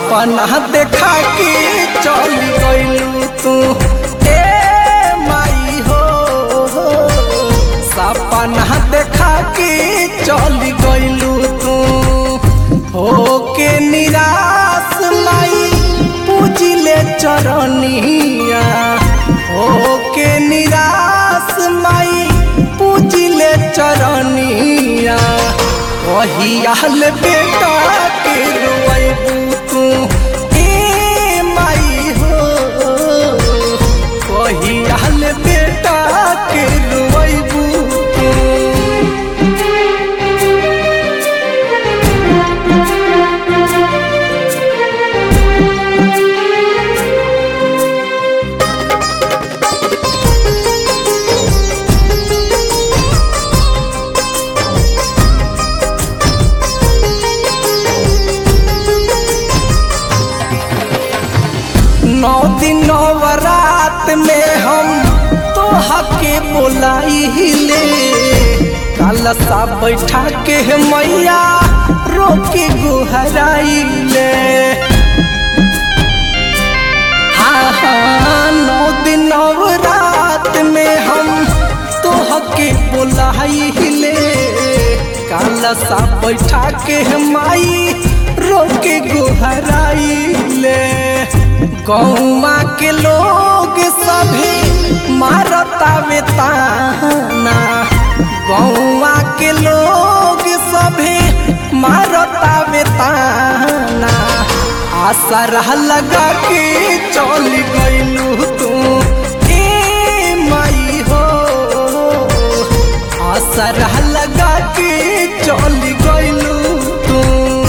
सपना देखा के चल गइलू तू ए माई हो सपना देखा के चल गइलू तू हो के निराश माई पूजिले चरनिया हो के निराश माई पूजिले चरनिया वही आल बेटा के रोएबू तू ए माई हो वही आल बेटा के रोएबू तू नौ दिन नवरात में हम तो हके बोलाई ले काला सा बैठा के मैया रोके गुहराई ले हाँ हाँ नौ दिन नवरात में हम तो हके बोलाई ले काला सा बैठा के माई रोके गुहराई ले गौमा के लोग सभी मारतावे ताना गौमा के लोग सभी मारतावे ताना आसरा लगा के चल गइलू तू ए माई हो आसरा लगा के चल गइलू तू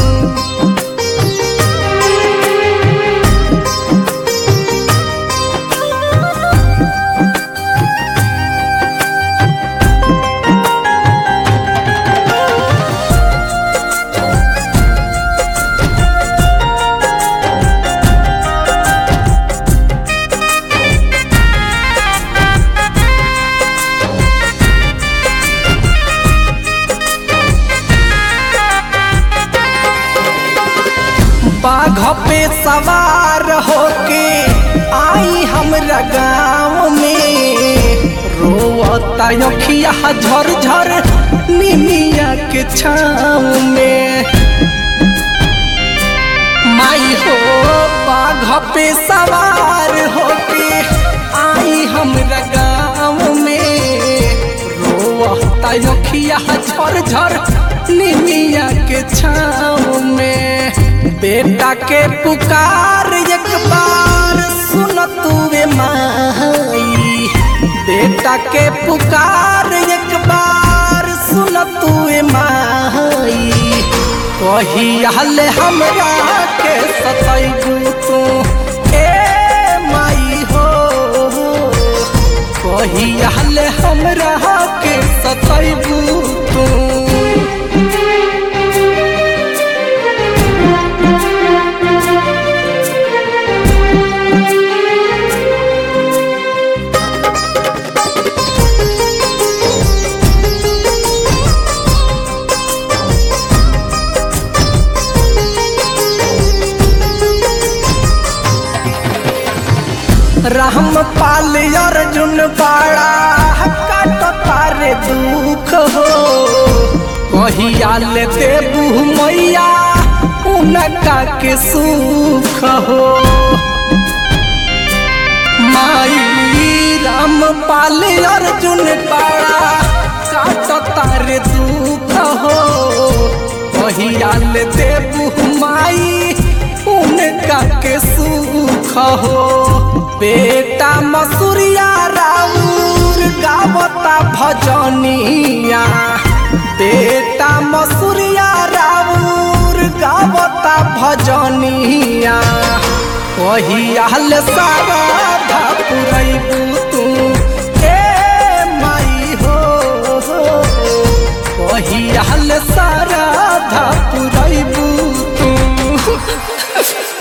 बाघ पे सवार होके आई हमरा गाँव में रोवता अखिया झर झर निमिया के छाँव में माई हो बाघ पे सवार होके आई हमरा गाँव में रोवता अखिया झर झर निमिया के छाँव में बेटा के पुकार एक बार सुन तुवे माई बेटा के पुकार एक बार सुन तुवे माई कही हल हमरा के सतैबू तू ए माई हो कही हल हमरा के सतैबू तू राम पाल अर्जुन बाड़ा काट तारे दुख हो कहिया ले देबू मैया उनका के सुख हो माई राम पाल अर्जुन बाड़ा काट तारे दुख हो कहिया ले देबू माई उनका के सुख हो बेटा मसूरिया राउर गावता भजनिया बेटा मसूरिया राउर गावता भजनिया कहियाल सारा पुरैबू तू ए माई हो कहियाल सारा पुरैबू तू